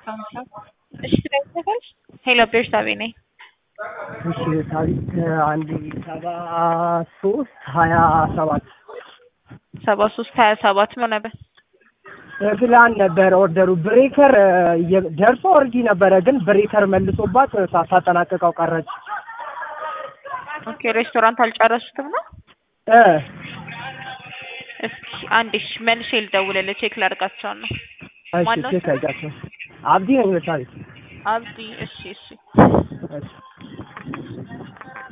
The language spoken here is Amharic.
እሺ ትደውልልሻለሽ? ሄሎ ቤርሳቤ ነኝ። እሺ ታሪክ አንድ ሰባ ሶስት ሀያ ሰባት ሰባ ሶስት ሀያ ሰባት ምን ነበር? ፕላን ነበረ ኦርደሩ ብሬከር ደርሶ ኦልሬዲ ነበረ፣ ግን ብሬከር መልሶባት ሳታጠናቀቀው ቀረች። ኦኬ ሬስቶራንት አልጨረሱትም ነው? እ እስኪ አንዴ እሺ መልሼ ልደውልልህ ቼክ ላድርጋቸው ነው። እሺ ማነው ቼክ ስሙ? አድርጋቸው። አብዲ ነኝ በታሪክ አብዲ እሺ እሺ እሺ